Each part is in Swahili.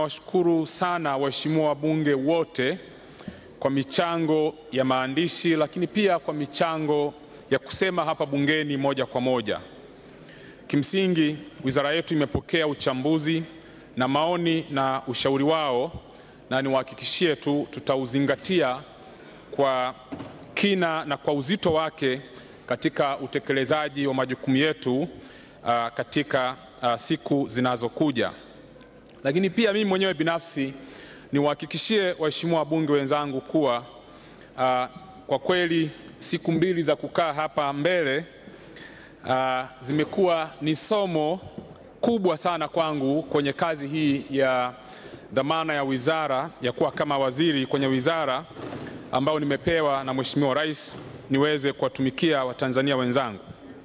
ninawashukuru sana waheshimiwa wabunge wote kwa michango ya maandishi, lakini pia kwa michango ya kusema hapa bungeni moja kwa moja. Kimsingi, wizara yetu imepokea uchambuzi na maoni na ushauri wao, na niwahakikishie tu tutauzingatia kwa kina na kwa uzito wake katika utekelezaji wa majukumu yetu uh, katika uh, siku zinazokuja. Lakini pia mimi mwenyewe binafsi niwahakikishie waheshimiwa wabunge wenzangu kuwa uh, kwa kweli siku mbili za kukaa hapa mbele uh, zimekuwa ni somo kubwa sana kwangu kwenye kazi hii ya dhamana ya wizara ya kuwa kama waziri kwenye wizara ambayo nimepewa na Mheshimiwa Rais niweze kuwatumikia Watanzania wenzangu.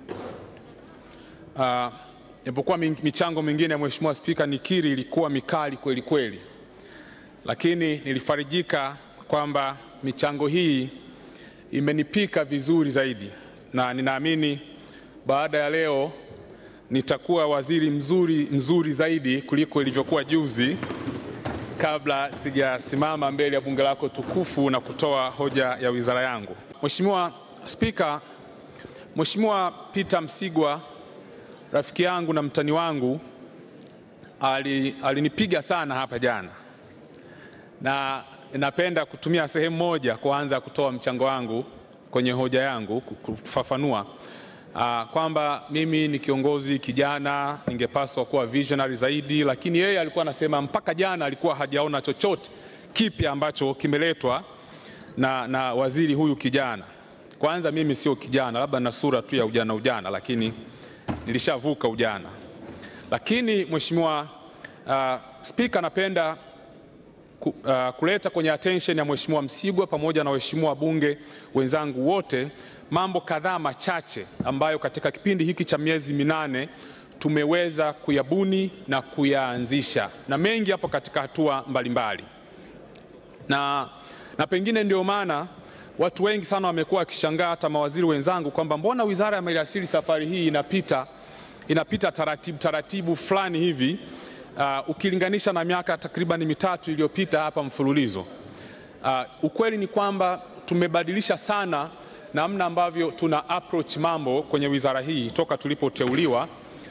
Japokuwa uh, michango mingine ya Mheshimiwa Spika nikiri ilikuwa mikali kweli kweli, lakini nilifarijika kwamba michango hii imenipika vizuri zaidi, na ninaamini baada ya leo nitakuwa waziri mzuri mzuri zaidi kuliko ilivyokuwa juzi kabla sijasimama mbele ya bunge lako tukufu na kutoa hoja ya wizara yangu. Mheshimiwa Spika, Mheshimiwa Peter Msigwa rafiki yangu na mtani wangu alinipiga ali sana hapa jana, na napenda kutumia sehemu moja kuanza kutoa mchango wangu kwenye hoja yangu kufafanua uh, kwamba mimi ni kiongozi kijana, ningepaswa kuwa visionary zaidi, lakini yeye alikuwa anasema mpaka jana alikuwa hajaona chochote kipya ambacho kimeletwa na, na waziri huyu kijana. Kwanza mimi sio kijana, labda na sura tu ya ujana ujana, lakini nilishavuka ujana. Lakini Mheshimiwa uh, Spika, napenda ku, uh, kuleta kwenye attention ya Mheshimiwa Msigwa pamoja na waheshimiwa wabunge wenzangu wote mambo kadhaa machache ambayo katika kipindi hiki cha miezi minane tumeweza kuyabuni na kuyaanzisha, na mengi hapo katika hatua mbalimbali na, na pengine ndio maana watu wengi sana wamekuwa wakishangaa, hata mawaziri wenzangu, kwamba mbona wizara ya maliasili safari hii inapita, inapita taratibu taratibu fulani hivi uh, ukilinganisha na miaka takriban mitatu iliyopita hapa mfululizo. Uh, ukweli ni kwamba tumebadilisha sana namna ambavyo tuna approach mambo kwenye wizara hii toka tulipoteuliwa,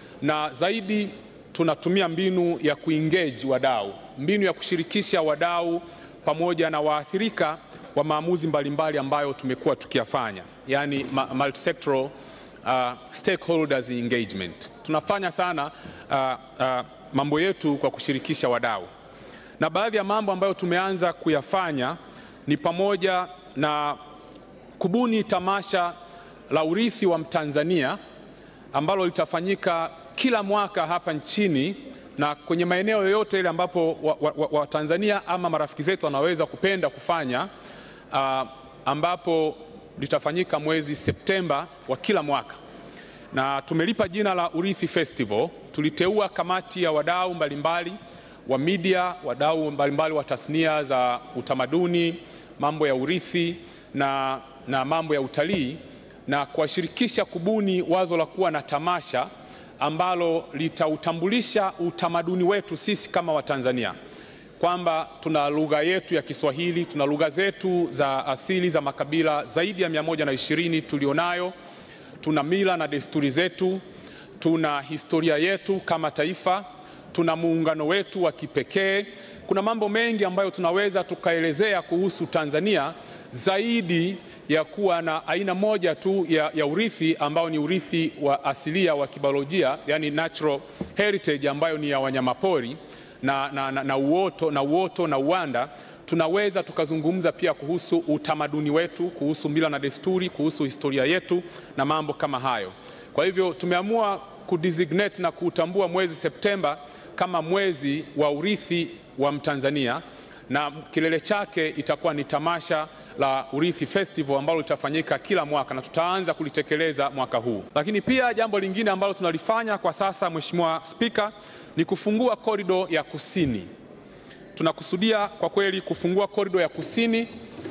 na zaidi tunatumia mbinu ya kuengage wadau, mbinu ya kushirikisha wadau pamoja na waathirika wa maamuzi mbalimbali ambayo tumekuwa tukiyafanya, yani multisectoral uh, stakeholders engagement. Tunafanya sana uh, uh, mambo yetu kwa kushirikisha wadau, na baadhi ya mambo ambayo tumeanza kuyafanya ni pamoja na kubuni tamasha la urithi wa Mtanzania ambalo litafanyika kila mwaka hapa nchini na kwenye maeneo yoyote ile ambapo Watanzania wa, wa, wa ama marafiki zetu wanaweza kupenda kufanya uh, ambapo litafanyika mwezi Septemba wa kila mwaka, na tumelipa jina la Urithi Festival. Tuliteua kamati ya wadau mbalimbali wa media, wadau mbalimbali wa tasnia za utamaduni, mambo ya urithi na, na mambo ya utalii na kuwashirikisha kubuni wazo la kuwa na tamasha ambalo litautambulisha utamaduni wetu sisi kama Watanzania, kwamba tuna lugha yetu ya Kiswahili, tuna lugha zetu za asili za makabila zaidi ya 120 tulionayo, tuna mila na desturi zetu, tuna historia yetu kama taifa, tuna muungano wetu wa kipekee. Kuna mambo mengi ambayo tunaweza tukaelezea kuhusu Tanzania zaidi ya kuwa na aina moja tu ya, ya urithi ambao ni urithi wa asilia wa kibiolojia, yani natural heritage ambayo ni ya wanyamapori na, na, na, na uoto na uoto na uwanda. Tunaweza tukazungumza pia kuhusu utamaduni wetu, kuhusu mila na desturi, kuhusu historia yetu na mambo kama hayo. Kwa hivyo tumeamua kudesignate na kuutambua mwezi Septemba kama mwezi wa urithi wa Mtanzania na kilele chake itakuwa ni tamasha la Urithi Festival ambalo litafanyika kila mwaka na tutaanza kulitekeleza mwaka huu. Lakini pia jambo lingine ambalo tunalifanya kwa sasa, Mheshimiwa Spika, ni kufungua korido ya kusini. Tunakusudia kwa kweli kufungua korido ya kusini,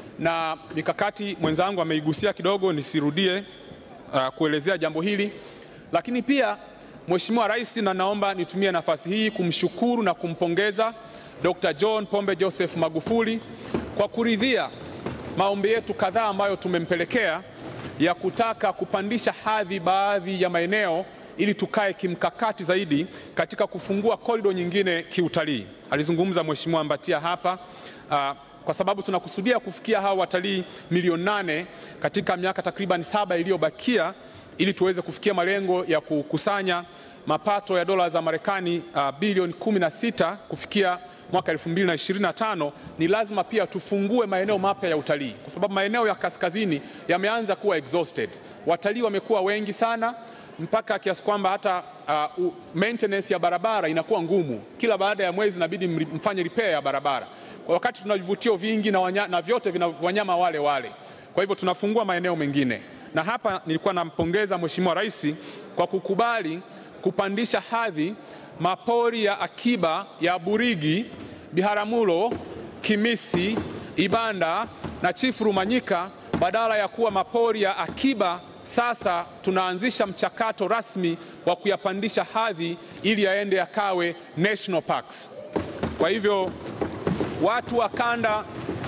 na mikakati mwenzangu ameigusia kidogo, nisirudie uh, kuelezea jambo hili, lakini pia Mheshimiwa Rais, na naomba nitumie nafasi hii kumshukuru na kumpongeza Dr. John Pombe Joseph Magufuli kwa kuridhia maombi yetu kadhaa ambayo tumempelekea ya kutaka kupandisha hadhi baadhi ya maeneo ili tukae kimkakati zaidi katika kufungua korido nyingine kiutalii. Alizungumza Mheshimiwa Mbatia hapa uh, kwa sababu tunakusudia kufikia hawa watalii milioni nane katika miaka takriban saba iliyobakia ili tuweze kufikia malengo ya kukusanya mapato ya dola za Marekani uh, bilioni 16 kufikia mwaka 2025 ni lazima pia tufungue maeneo mapya ya utalii, kwa sababu maeneo ya kaskazini yameanza kuwa exhausted. Watalii wamekuwa wengi sana mpaka kiasi kwamba hata uh, maintenance ya barabara inakuwa ngumu. Kila baada ya mwezi inabidi mfanye repair ya barabara, kwa wakati tuna vivutio vingi na, wanya, na vyote vina wanyama wale wale. Kwa hivyo tunafungua maeneo mengine, na hapa nilikuwa nampongeza Mheshimiwa Rais kwa kukubali kupandisha hadhi mapori ya akiba ya Burigi, Biharamulo, Kimisi, Ibanda na Chifu Rumanyika badala ya kuwa mapori ya akiba. Sasa tunaanzisha mchakato rasmi wa kuyapandisha hadhi ili yaende yakawe national parks. Kwa hivyo watu wa kanda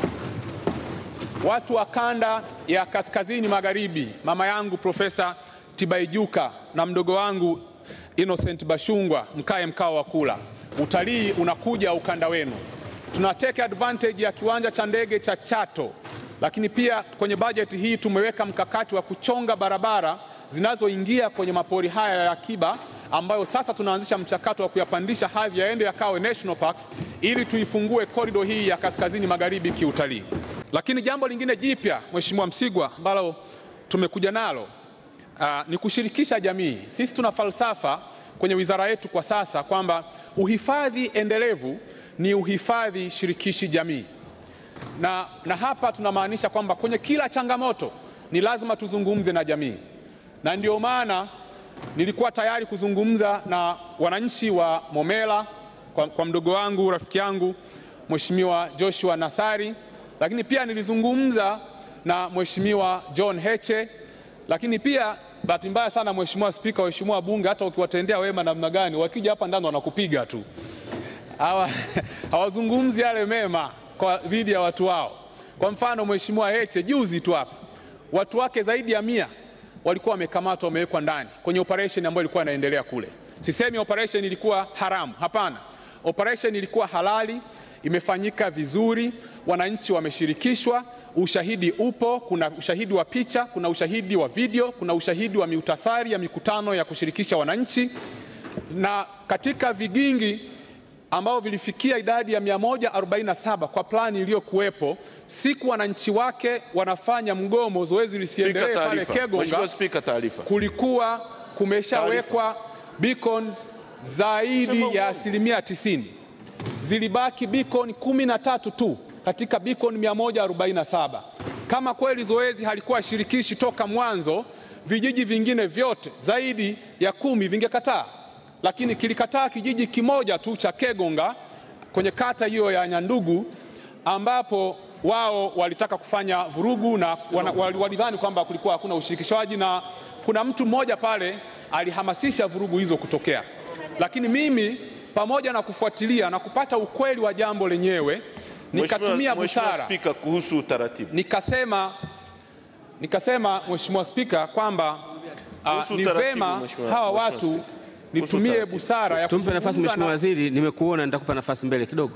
watu wa kanda ya kaskazini magharibi, mama yangu Profesa Tibaijuka na mdogo wangu Innocent Bashungwa, mkae mkao wa kula. Utalii unakuja ukanda wenu. Tuna take advantage ya kiwanja cha ndege cha Chato, lakini pia kwenye bajeti hii tumeweka mkakati wa kuchonga barabara zinazoingia kwenye mapori haya ya akiba ambayo sasa tunaanzisha mchakato wa kuyapandisha hadhi yaende yakawe national parks ili tuifungue korido hii ya kaskazini magharibi kiutalii. Lakini jambo lingine jipya, Mheshimiwa Msigwa, ambalo tumekuja nalo uh, ni kushirikisha jamii. Sisi tuna falsafa kwenye wizara yetu kwa sasa kwamba uhifadhi endelevu ni uhifadhi shirikishi jamii, na, na hapa tunamaanisha kwamba kwenye kila changamoto ni lazima tuzungumze na jamii, na ndio maana nilikuwa tayari kuzungumza na wananchi wa Momela kwa, kwa mdogo wangu rafiki yangu Mheshimiwa Joshua Nassari, lakini pia nilizungumza na Mheshimiwa John Heche, lakini pia bahati mbaya sana Mheshimiwa Spika, waheshimiwa bunge, hata ukiwatendea wema namna gani, wakija hapa ndani wanakupiga tu, hawazungumzi yale mema kwa dhidi ya watu wao. Kwa mfano Mheshimiwa Heche juzi tu hapa watu wake zaidi ya mia walikuwa wamekamatwa wamewekwa ndani kwenye operation ambayo ilikuwa inaendelea kule. Sisemi operation ilikuwa haramu, hapana. Operation ilikuwa halali, imefanyika vizuri, wananchi wameshirikishwa, ushahidi upo, kuna ushahidi wa picha, kuna ushahidi wa video, kuna ushahidi wa miutasari ya mikutano ya kushirikisha wananchi, na katika vigingi ambao vilifikia idadi ya 147 kwa plani iliyokuwepo, siku wananchi wake wanafanya mgomo, zoezi lisiendelee pale Kegonga, kulikuwa kumeshawekwa beacons zaidi ya asilimia tisini. Zilibaki beacon kumi na tatu tu katika beacon 147. Kama kweli zoezi halikuwa shirikishi toka mwanzo, vijiji vingine vyote zaidi ya kumi vingekataa lakini kilikataa kijiji kimoja tu cha Kegonga kwenye kata hiyo ya Nyandugu, ambapo wao walitaka kufanya vurugu na walidhani kwamba kulikuwa hakuna ushirikishwaji, na kuna mtu mmoja pale alihamasisha vurugu hizo kutokea. Lakini mimi pamoja na kufuatilia na kupata ukweli wa jambo lenyewe, nikatumia busara Spika, kuhusu utaratibu nikasema, nikasema Mheshimiwa Spika kwamba uh, ni vema hawa watu nitumie busara ya tumpe nafasi Mheshimiwa Waziri, nimekuona nitakupa nafasi mbele kidogo.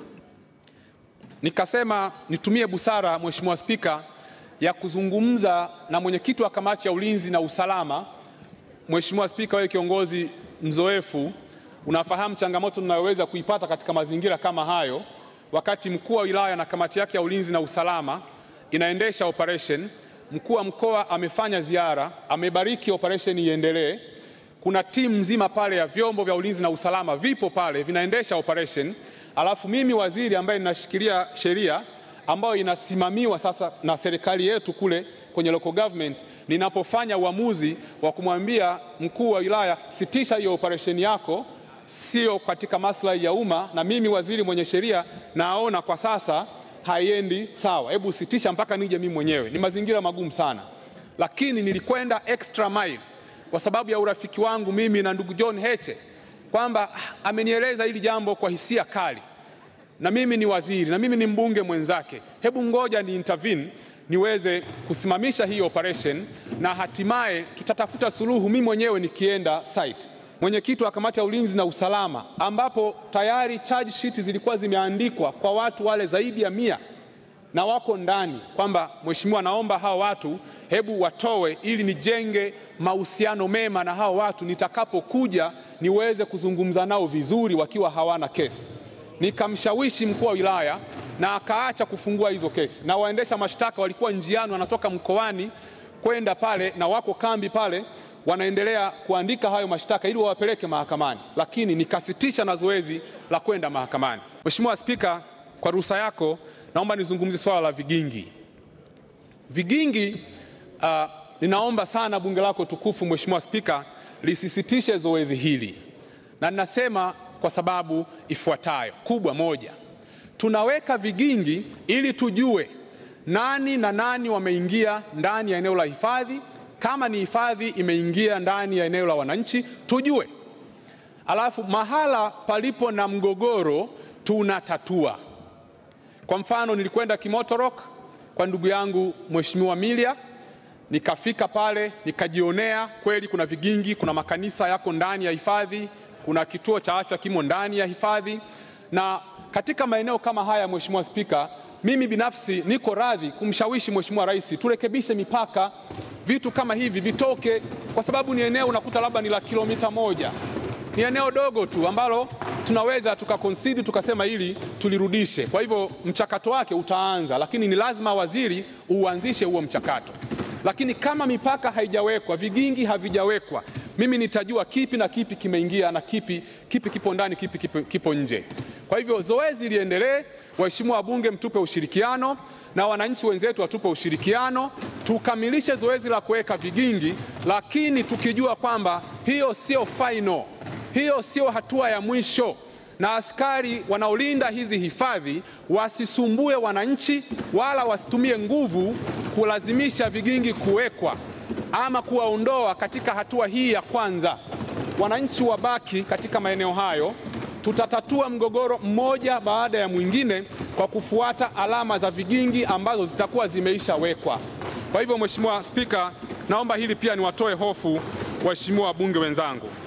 Nikasema nitumie busara Mheshimiwa Spika ya kuzungumza na mwenyekiti wa kamati ya ulinzi na usalama. Mheshimiwa Spika, wewe kiongozi mzoefu, unafahamu changamoto tunayoweza kuipata katika mazingira kama hayo, wakati mkuu wa wilaya na kamati yake ya ulinzi na usalama inaendesha operation, mkuu wa mkoa amefanya ziara, amebariki operation iendelee kuna timu nzima pale ya vyombo vya ulinzi na usalama vipo pale vinaendesha operation, alafu mimi waziri ambaye ninashikilia sheria ambayo inasimamiwa sasa na serikali yetu kule kwenye local government, ninapofanya uamuzi wa kumwambia mkuu wa wilaya sitisha hiyo operation yako, sio katika maslahi ya umma, na mimi waziri mwenye sheria naona kwa sasa haiendi sawa, hebu sitisha mpaka nije mimi mwenyewe. Ni mazingira magumu sana, lakini nilikwenda extra mile kwa sababu ya urafiki wangu mimi na ndugu John Heche kwamba amenieleza hili jambo kwa hisia kali. na mimi ni waziri na mimi ni mbunge mwenzake, hebu ngoja ni intervene niweze kusimamisha hii operation na hatimaye tutatafuta suluhu, mimi mwenyewe nikienda site. Mwenyekiti wa kamati ya ulinzi na usalama, ambapo tayari charge sheet zilikuwa zimeandikwa kwa watu wale zaidi ya mia na wako ndani, kwamba mheshimiwa, naomba hao watu hebu watowe, ili nijenge mahusiano mema na hao watu, nitakapokuja niweze kuzungumza nao vizuri wakiwa hawana kesi. Nikamshawishi mkuu wa wilaya na akaacha kufungua hizo kesi, na waendesha mashtaka walikuwa njiani wanatoka mkoani kwenda pale na wako kambi pale wanaendelea kuandika hayo mashtaka ili wawapeleke mahakamani, lakini nikasitisha na zoezi la kwenda mahakamani. Mheshimiwa Spika, kwa ruhusa yako naomba nizungumzie swala la vigingi. Vigingi uh, ninaomba sana bunge lako tukufu Mheshimiwa Spika lisisitishe zoezi hili, na ninasema kwa sababu ifuatayo kubwa. Moja, tunaweka vigingi ili tujue nani na nani wameingia ndani ya eneo la hifadhi. Kama ni hifadhi imeingia ndani ya eneo la wananchi tujue, alafu mahala palipo na mgogoro tunatatua. Kwa mfano, nilikwenda Kimotorok kwa ndugu yangu Mheshimiwa Milia, nikafika pale nikajionea kweli kuna vigingi, kuna makanisa yako ndani ya hifadhi, kuna kituo cha afya kimo ndani ya hifadhi, na katika maeneo kama haya, Mheshimiwa Spika, mimi binafsi niko radhi kumshawishi Mheshimiwa Rais turekebishe mipaka, vitu kama hivi vitoke, kwa sababu ni eneo unakuta labda ni la kilomita moja, ni eneo dogo tu ambalo tunaweza tukakonsidi tukasema hili tulirudishe. Kwa hivyo mchakato wake utaanza, lakini ni lazima waziri uanzishe huo mchakato. Lakini kama mipaka haijawekwa, vigingi havijawekwa, mimi nitajua kipi na kipi kimeingia na kipi, kipi kipo ndani, kipi kipo, kipo nje. Kwa hivyo zoezi liendelee. Waheshimiwa wabunge, mtupe ushirikiano na wananchi wenzetu watupe ushirikiano, tukamilishe zoezi la kuweka vigingi, lakini tukijua kwamba hiyo sio final, hiyo sio hatua ya mwisho, na askari wanaolinda hizi hifadhi wasisumbue wananchi wala wasitumie nguvu kulazimisha vigingi kuwekwa ama kuwaondoa katika hatua hii ya kwanza. Wananchi wabaki katika maeneo hayo, tutatatua mgogoro mmoja baada ya mwingine kwa kufuata alama za vigingi ambazo zitakuwa zimeishawekwa. Kwa hivyo, Mheshimiwa Spika, naomba hili pia niwatoe hofu waheshimiwa wabunge wenzangu.